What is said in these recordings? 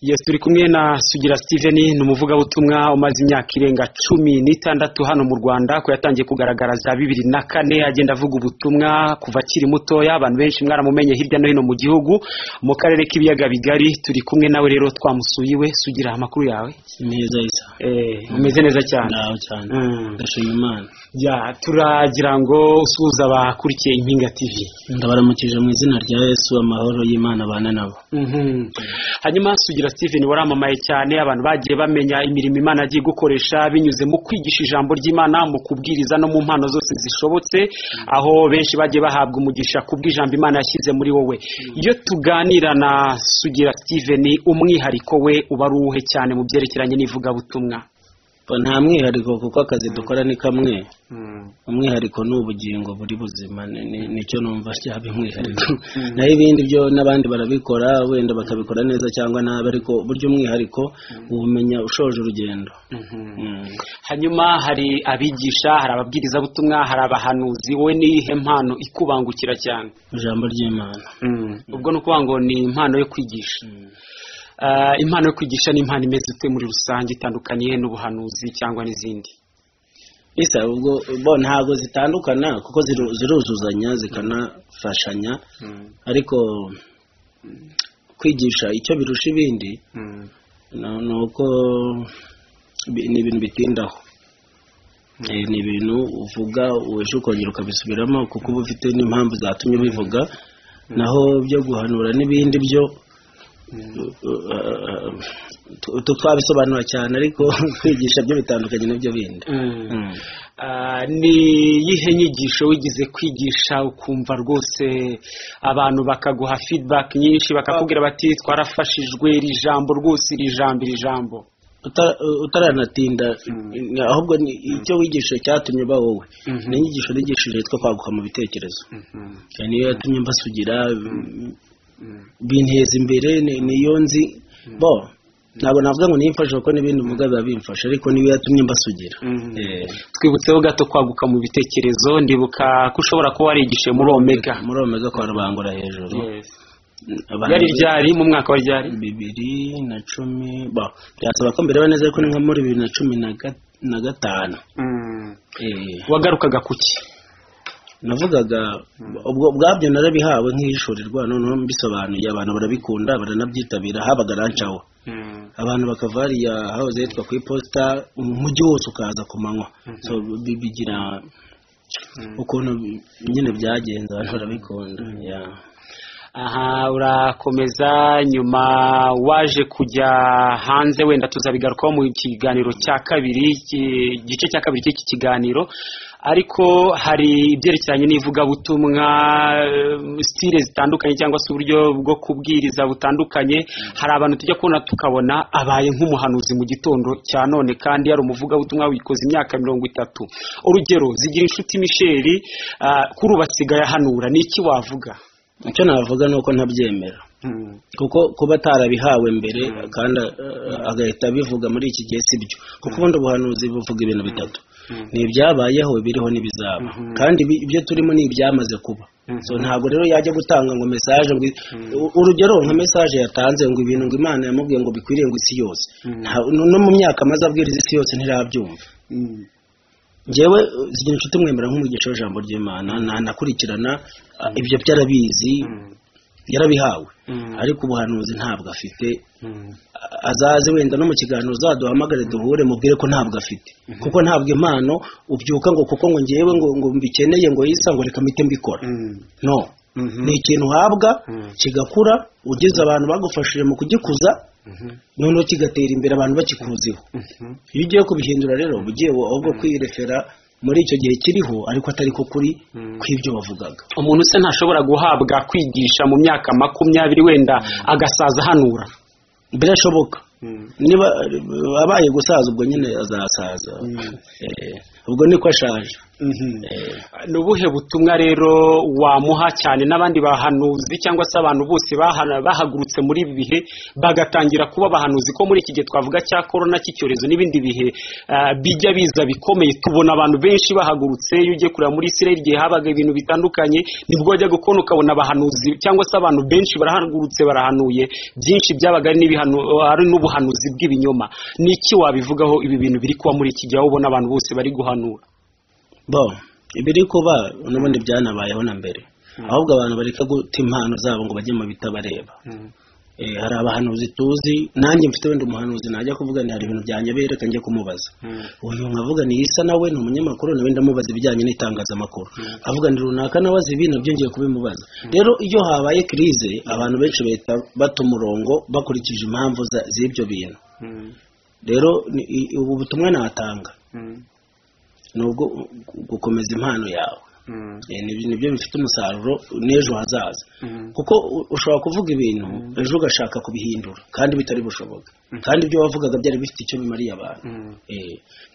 yes turi kumwe na sugira steven ni umuvugabutumwa umaze imyaka irenga cumi n'itandatu hano mu rwanda ko yatangiye kugaragara za bibiri na kane agenda avuga ubutumwa kuva akiri mutoya abantu benshi mwaramumenye hirya no hino mu gihugu mu karere k'ibiyaga bigari turi kumwe nawe rero twamusuye iwe sugira amakuru yawe neza isa Eh, umeze neza cyane ndaho cyane Mm. ndashima imana Ya, turagira ngo usuhuza abakurikiye impinga tv ndabaramukije mu izina rya yesu amahoro y'imana abana nabo Mhm. hanyuma sugira steven waramamaye cyane abantu bagiye bamenya imirimo imana agiye gukoresha binyuze mu kwigisha ijambo ry'imana mu kubwiriza no mu mpano zose zishobotse aho benshi bagiye bahabwa umugisha ku bw'ijambo imana yashyize muri wowe iyo tuganira na sugira steven umwihariko we uba ari uwuhe cyane mu byerekeranye n'ivugabutumwa Ba- nta mwihariko kuko akazi dukora ni kamwe umwihariko ni ubugingo buri buzima ni- ni- nicyo numva cyaba umwihariko naho ibindi byo n'abandi barabikora wenda bakabikora neza cyangwa nabi ariko burya umwihariko uwumenya ushoje urugendo Mhm. Mm. hanyuma hari abigisha hari ababwirizabutumwa hari abahanuzi wowe ni iyihe mpano ikubangukira cyane ijambo ry'imana ubwo ni ukuvuga ngo ni impano yo kwigisha Ah, impano yo kwigisha ni impano imeze ute muri rusange itandukanye n'ubuhanuzi cyangwa n'izindi isa ubwo bo ntabwo zitandukana kuko ziru- ziruzuzanya zikanafashanya ariko kwigisha icyo birusha ibindi ni ni uko bi- ni ibintu bitindaho Eh, ni ibintu uvuga ejo ukongera ukabisubiramo kuko uba ufite n'impamvu zatumye ubivuga naho byo guhanura n'ibindi byo eh, tu- tu- twabisobanura cyane ariko kwigisha byo bitandukanye n'ibyo bindi Mm. Ah, ni iyihe nyigisho wigize kwigisha ukumva rwose abantu bakaguha feedback nyinshi bakakubwira bati twarafashijwe iri jambo rwose iri jambo iri jambo Utara- utaranatinda ahubwo ni icyo wigisha cyatumye uba wowe Mhm. ni inyigisho nigishije yitwa kwaguka mu bitekerezo Cyane niyo yatumye mbasugira binteza imbere ni- niyo nzi bo ntabwo navuga ngo niyo imfasha kuko n'ibindi muga biba bimfasha ariko niyo yatumye mbasugira Mhm. Eh, twibutseho gato kwaguka mu bitekerezo ndibuka ko ushobora kuba warigishije muri omega muri omega kwa rubangura hejuru Abantu- ryari ryari mu mwaka wa ryari bibiri na cumi bo byasaba ko mbireba neza ariko ni nka muri bibiri na cumi na ga- na gatanu Eh. wagarukaga ku ki navugaga ubwo bwabyo narabihawe nk'ishurirwa noneho mbisobanuye abantu barabikunda baranabyitabira habaga rancawo abantu bakava hariya hahoze hitwa ku iposita umujyi wose ukaza ku manywa so bi- bigira ukuntu bi- nyine byagenze abantu barabikunda yeah. aha urakomeza nyuma waje kujya hanze wenda tuzabigarukaho mu kiganiro cya kabiri iki- igice cya kabiri cy'iki kiganiro ariko hari ibyerekeranye n'ivugabutumwa eh, stile zitandukanye cyangwa se uburyo bwo kubwiriza butandukanye hari abantu tujya kubona tukabona abaye nk'umuhanuzi mu gitondo cya none kandi yari umuvugabutumwa wikoze imyaka mirongo itatu urugero zigira inshuti michel ah, kuri ubu asigaye ahanura ni iki wavuga icyo navuga ni uko ntabyemera kuko kuba atarabihawe mbere kandi eh, agahita abivuga muri iki gihe si byo kuko ubundi ubuhanuzi buvuga ibintu bitatu ni ibyabayeho biriho n'ibizaba kandi ibi- ibyo turimo ni ibyamaze kuba so ntabwo rero yajya gutanga ngo mesaje ngo i- u- urugero nka mesaje yatanze ngo ibintu ngo imana yamubwiye ngo bikwiriye ngo isi yose Nta- no- no mu myaka amaze abwiriza isi yose ntirabyumva njyewe uh, zigira inshuti mwemera nk'umugisha w'ijambo ry'imana na- nakurikirana uh, ibyo byarabizi yarabihawe ariko ubuhanuzi ntabwo afite A- azaze wenda no mu kiganiro uzaduhamagare duhure mubwire ko ntabwo afite kuko ntabwo impano ubyuka ngo kuko ngo ngewe ngo ngo mbikeneye ngo yisa ngo reka mpite mbikora no ni ikintu uhabwa kigakura ugeze abantu bagufashije mu kugikuza noneho kigatera imbere abantu bakikuziho iyo ugiye kubihindura rero uba ugiye ahubwo kwirefera muri icyo gihe kiriho ariko atari ko kuri kw'ibyo bavugaga umuntu se ntashobora guhabwa kwigisha mu myaka makumyabiri wenda agasaza ahanura birashoboka niba abaye gusaza ubwo nyine azasaza Eh, ubwo niko ashaje ni ubuhe butumwa rero wamuha cyane n'abandi bahanuzi cyangwa se abantu bose bahagurutse muri ibi bihe bagatangira kuba abahanuzi ko muri iki gihe twavuga cya korona cy'icyorezo n'ibindi bihe bijya biza bikomeye tubona abantu benshi bahagurutse iyo ugiye kureba muri isiraheli igihe habaga ibintu bitandukanye nibwo wajyaga kubona ukabona abahanuzi cyangwa se abantu benshi barahagurutse barahanuye byinshi byabaga ari n'ubuhanuzi bw'ibinyoma ni iki wabivugaho ibi bintu biri kuba muri iki gihe aho ubona abantu bose bari guhanura bo ibiri kuba n'ubundi byanabayeho na mbere ahubwo abantu bareka guta impano zabo ngo bajye mu bitabareba hari abahanuzi tuzi nanjye mfite wenda umuhanuzi najya kuvuga ni hari ibintu byanyabereka njya kumubaza uyu nkavuga ni isa nawe ni umunyamakuru nawe ndamubaza ibijyanye n'itangazamakuru avuga ni runaka nawe azi ibi nabyo ngiye kubimubaza rero iyo habaye kirize abantu benshi bahita bata umurongo bakurikije impamvu z'ibyo bintu rero ubu butumwa natanga ni ubwo gukomeza impano yawe nibyo bifite umusaruro n'ejo hazaza kuko ushobora kuvuga ibintu ejo ugashaka kubihindura kandi bitari bushoboka kandi ibyo wavugaga byari bifite icyo bimariye abantu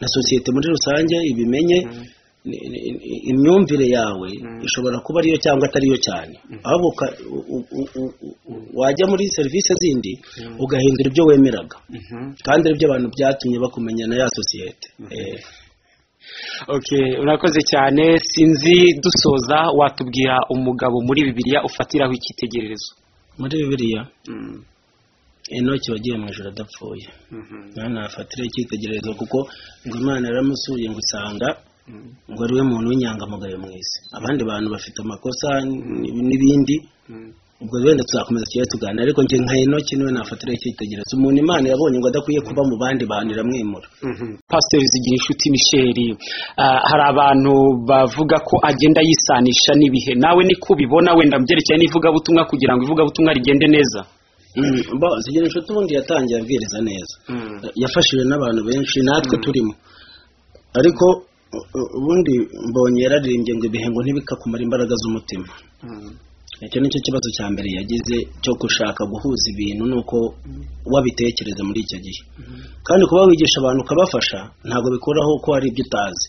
na sosiyete muri rusange ibimenye imyumvire yawe ishobora kuba ariyo cyangwa atariyo cyane ahubwo wajya muri serivisi zindi ugahindura ibyo wemeraga kandi aribyo abantu byatumye bakumenya na ya sosiyete urakoze cyane sinzi dusoza watubwira umugabo muri bibiriya ufatiraho icyitegererezo muri bibiriya inoki wagiye mu ijoro adapfuye nafatira icyitegererezo kuko ngo imana yaramusuye ngo usanga ngo ari we muntu w'inyangamugayo mu isi abandi bantu bafite amakosa n'ibindi ubwo wenda tuzakomeza tugiye tuganira ariko njye nka inoki niwe nafatira icyitegererezo umuntu imana yabonye ngo adakwiye kuba mu bandi bantu iramwimura pasiteri zigira inshuti misheri hari abantu bavuga ko agenda yisanisha n'ibihe nawe niko ubibona wenda byerekeye n'ivugabutumwa kugira ngo ivugabutumwa rigende neza zigira inshuti ubundi yatangiye abwiriza neza yafashijwe n'abantu benshi natwe turimo ariko ubundi mbonye yararirimbye ngo ibihe ngo ntibikakumara imbaraga z'umutima icyo ni cyo kibazo cya mbere yagize cyo gushaka guhuza ibintu nuko wabitekereza muri icyo gihe kandi kuba wigisha abantu ukabafasha ntabwo bikuraho ko hari ibyo utazi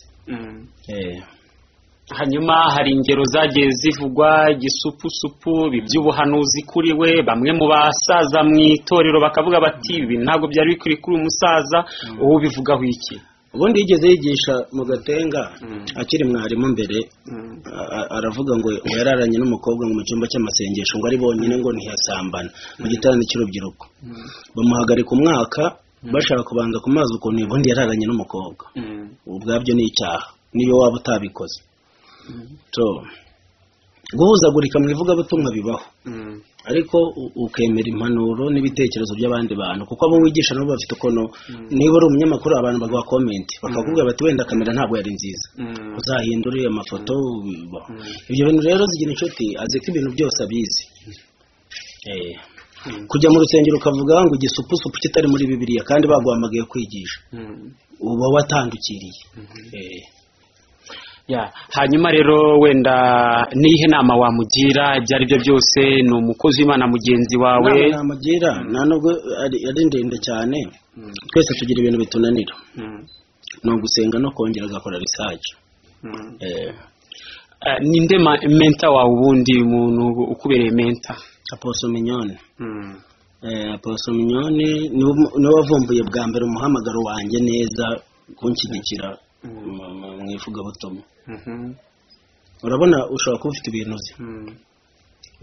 hanyuma hari ingero zagiye zivugwa gisupusupu iby'ubuhanuzi kuri we bamwe mu basaza mu itorero bakavuga bati ibi ntabwo byari bikwiye kuri umusaza wowe ubivugaho iki ubundi yigeze yigisha mu gatenga akiri mwarimu mbere aravuga ngo yararanye n'umukobwa mu cyumba cy'amasengesho ngo ari bonyine ngo ntiyasambana mu giterane cy'urubyiruko bamuhagarika umwaka bashaka kubanga ku mazi ukuntu ubundi yararanye n'umukobwa ubwabyo ni icyaha niyo waba utabikoze guhuzagurika mu ivugabutumwa bibaho ariko ukemera impanuro n'ibitekerezo by'abandi bantu kuko abo wigisha nabo bafite ukuntu niba uri umunyamakuru abantu baguha komenti bakakubwira bati wenda kamera ntabwo yari nziza uzahindure amafoto ibyo bintu rero zigira inshuti azi ko ibintu byose abizi kujya mu rusengero ukavuga ngo igisupusupu kitari muri bibiriya kandi baguhamagaye kwigisha uba watandukiriye hanyuma rero wenda n'ihe nama wamugira ibyo ari byo byose ni umukozi w'imana mugenzi wawe namugira nta nubwo ari ndende cyane twese tugira ibintu bitunanira ni ugusenga no kongera agakora risaje ninde menta wawe ubundi umuntu ukubereye menta aposo minyone aposo minyone niwe wavumbuye bwa mbere umuhamagaro wanjye neza kunshyigikira mu ivugabutumwa urabona ushobora kuba ufite ibintu uzi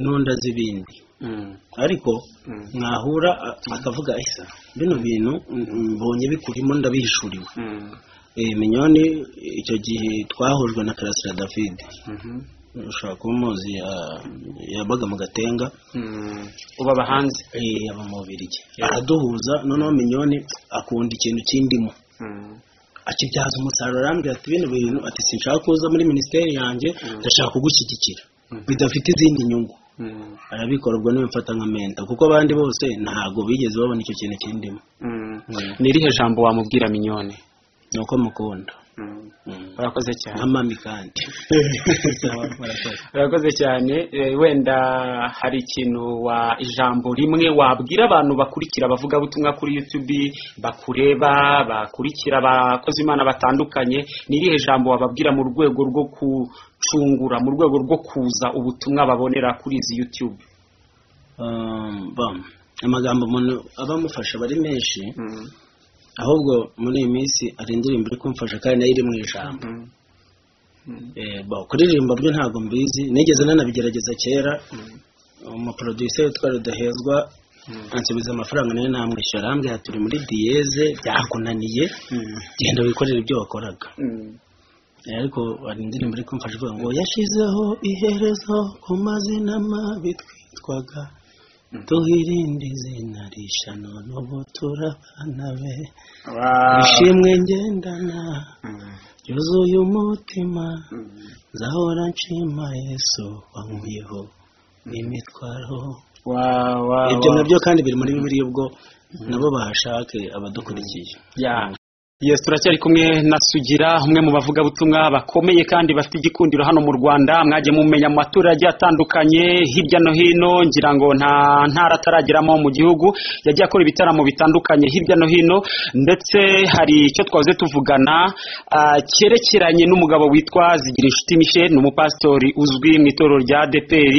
n'undi azi ibindi ariko mwahura akavuga isa bino bintu mbonye bikurimo ndabihishuriwe minyoni icyo gihe twahujwe na karasira david ushobora kuba umuzi yabaga mu gatenga uba hanze yaba mu bubirigi araduhuza noneho minyoni akunda ikintu cy'indimu akibyaza umusaruro arambwira ati bino bintu ati sinshaka kuza muri minisiteri yanjye ndashaka kugushyigikira bidafite izindi nyungu arabikora ubwo niwe mfata nka menta kuko abandi bose ntabwo bigeze babona icyo kintu kindimo ni irihe jambo wamubwira minyone ni uko mukunda urakoze cyane nk'amami kandi urakoze cyane Eh, wenda hari ikintu wa ijambo rimwe wabwira abantu bakurikira abavugabutumwa kuri youtube bakureba bakurikira abakozi imana batandukanye ni irihe jambo wababwira mu rwego rwo gucungura mu rwego rwo kuza ubutumwa babonera kuri izi youtube Um, bam. amagambo umuntu aba amufasha aba ari menshi ahubwo muri iyi minsi hari indirimbo iri kumfasha kandi nayo iri mu ijambo Eh, bo, kuririmba byo ntabwo mbizi nigeze nanabigerageza kera umuproducer witwa rudahezwa ansubiza amafaranga nayo namwishyura arambwira ati, turi muri diyeze byakunaniye genda wikorere ibyo wakoraga Eh, ariko hari indirimbo iri kumfasha ivuga ngo yashyizeho iherezo ku mazina mabi twitwaga duhirinde izina rishya none ubu turabana be ishimwe ngendana yuzuye umutima nzahora nshima yesu wankuyeho n'imitwaro ibyo nabyo kandi biri muri bibiri ubwo nabo bahashake abadukurikiye ya Yes, turacyari kumwe na Sugira umwe mu bavugabutumwa bakomeye kandi bafite igikundiro hano mu Rwanda mwagiye mumenya mu maturage atandukanye hirya no hino ngira ngo nta ntara atarageramo mu gihugu yagiye akora ibitaramo bitandukanye hirya no hino ndetse hari icyo twahoze tuvugana ah, cyerekeranye n'umugabo witwa Zigira inshuti Michel ni umupasitori uzwi mu itorero rya ADPR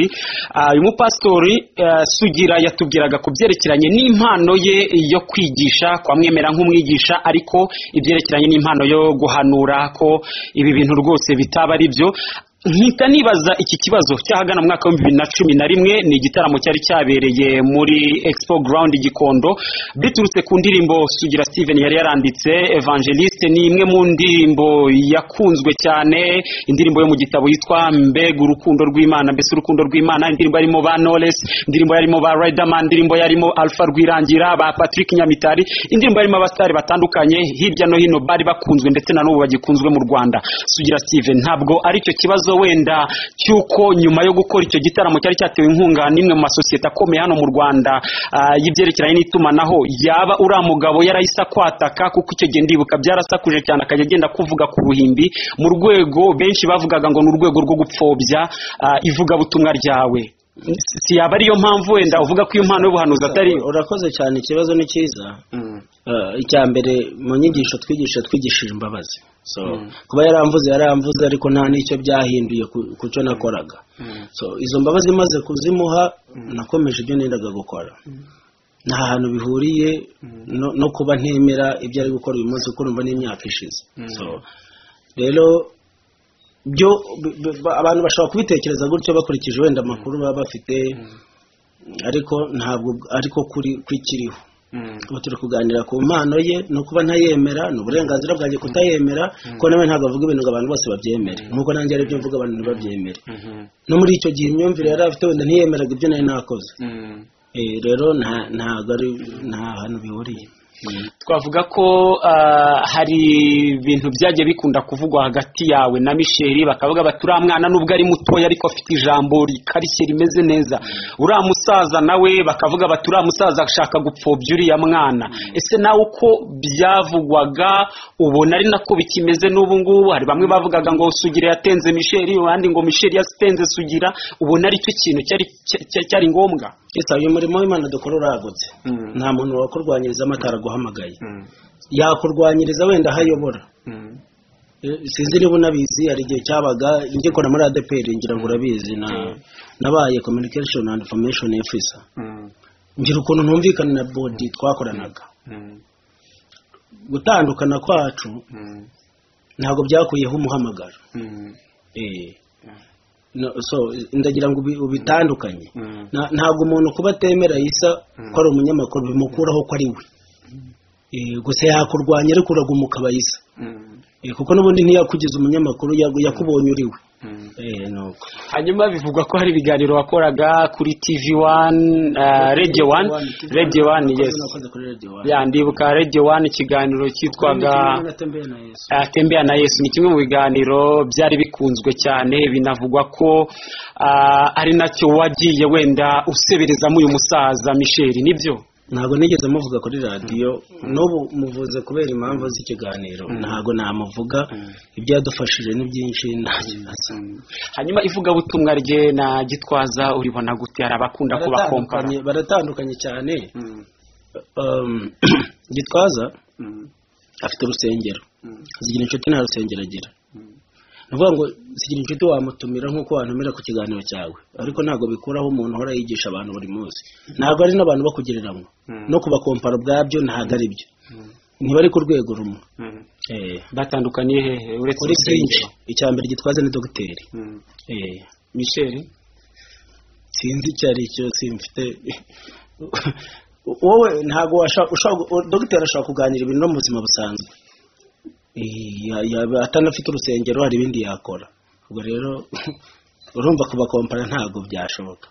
Ah, uyu mupasitori eh, Sugira yatubwiraga ku byerekeranye n'impano ye yo kwigisha kwamwemera nk'umwigisha ariko ibyerekeranye n'impano yo guhanura ko ibi bintu rwose bitaba ari byo nkita nibaza iki kibazo cyahagana mu mwaka w'ibihumbi bibiri na cumi na rimwe ni igitaramo cyari cyabereye muri expo ground gikondo biturutse ku ndirimbo sugira steven yari yaranditse evangeliste ni imwe mu ndirimbo yakunzwe cyane indirimbo yo mu gitabo yitwa mbega urukundo rw'imana mbese urukundo rw'imana indirimbo yarimo ba knowless indirimbo yarimo ba riderman indirimbo yarimo alpha rwirangira ba patrick nyamitari indirimbo yarimo abasitari batandukanye hirya no hino bari bakunzwe ndetse na n'ubu bagikunzwe mu rwanda sugira steven ntabwo aricyo kibazo wenda cy'uko nyuma yo gukora icyo gitaramo cyari cyatewe inkunga n'imwe mu masosiyete akomeye hano mu rwanda ah, y'ibyerekeranye n'itumanaho yaba uriya mugabo yarahise akwataka kuko icyo gihe ndibuka byarasakuje cyane akajya agenda kuvuga ku ruhimbi mu rwego benshi bavugaga ngo ni urwego rwo gupfobya ah, ivugabutumwa ryawe Si- si yaba ariyo mpamvu wenda uvuga ko iyo mpano y'ubuhanuzi atari urakoze cyane ikibazo ni cyiza Eh, icya mbere mu nyigisho twigisha twigishije imbabazi so kuba yaramvuze yaramvuze ariko nta n'icyo byahinduye ku- ku cyo nakoraga so izo mbabazi maze kuzimuha nakomeje ibyo nendaga gukora nta hantu bihuriye no- no kuba ntemera ibyo ari gukora uyu munsi kuko urumva n'imyaka ishize so rero byo b- b- ba- abantu bashobora kubitekereza gutyo bakurikije wenda amakuru baba bafite ariko ntabwo ariko kuri kwikiriho ubu turi kuganira ku mpano ye ni ukuba ntayemera ni uburenganzira bwanjye kutayemera ko nawe ntabwo avuga ibintu ngo abantu bose babyemere nk'uko nanjye aribyo mvuga abantu ntibabyemere no muri icyo gihe imyumvire yari afite wenda ntiyemeraga ibyo nari nakoze Eh, rero nta- ntabwo ari nta hantu bihuriye twavuga ko ah, hari ibintu byagiye bikunda kuvugwa hagati yawe na misheri bakavuga bati uriya mwana nubwo ari mutoya ariko afite ijambo rikarishye rimeze neza uriya musaza nawe bakavuga bati uriya musaza ashaka gupfobya uriya mwana ese nawe uko byavugwaga ubona ari nako bikimeze n'ubu ngubu hari bamwe bavugaga ngo sugira yatenze misheri abandi ngo misheri yatenze sugira ubona ari cyo kintu cyari cya- cyari ngombwa Kristo, uyu murimo w'imana dukora uragutse nta muntu wakurwanyiriza amatara aguhamagaye yakurwanyiriza wenda aho ayobora Eh, sinzi niba unabizi hari igihe cyabaga ngikora muri ADPR ngira ngo urabizi na nabaye communication and information officer ngira ukuntu ntumvikana na bodi twakoranaga gutandukana kwacu ntabwo byakuyeho umuhamagaro Eh. No, so ndagira ngo ubi- ubitandukanye Na- ntabwo umuntu kuba atemera isa ko ari umunyamakuru bimukuraho ko ari we Eh, gusa yakurwanya ariko uragumuka bayisa Eh, kuko n'ubundi ntiyakugize umunyamakuru yagu- yakubonye uriwe Eh, nuko. hanyuma bivugwa ko hari ibiganiro wakoraga kuri tv wani radiyo wani radiyo wani yes Nakoze kuri Radio One. ya ndibuka radiyo wani ikiganiro cyitwaga Natembeye na Yesu. atembera na yesu ni kimwe mu biganiro byari bikunzwe cyane binavugwa ko ah, ari nacyo wagiye wenda useberezamo uyu musaza misheri nibyo ntabwo nigeze muvuga kuri radiyo n'ubu muvuze kubera impamvu z'ikiganiro ntabwo namuvuga ibyo yadufashije ni byinshi nta kibazo hanyuma ivugabutumwa rye na gitwaza uribona gute hari abakunda kubakompara baratandukanye baratandukanye cyane Um, gitwaza afite urusengero zigira inshuti nta rusengero agira ni ukuvuga ngo zigira inshuti wamutumira nk'uko wantumira ku kiganiro cyawe ariko ntabwo bikuraho umuntu uhora yigisha abantu buri munsi ntabwo ari n'abantu bakugereranywa no kubakompara ubwabyo ntabwo ari byo ntibari ku rwego rumwe Eh, batandukaniye hehe uretse kuri byinshi urusengero icya mbere gitwaza ni dogiteri Eh, michel sinzi icyo ari cyo simfite wowe ntabwo washa- ushaka dogiteri ashobora kuganira ibintu no mu buzima busanzwe Eh, ya- ya- atanafite urusengero hari ibindi yakora ubwo rero urumva kubakompara ntabwo byashoboka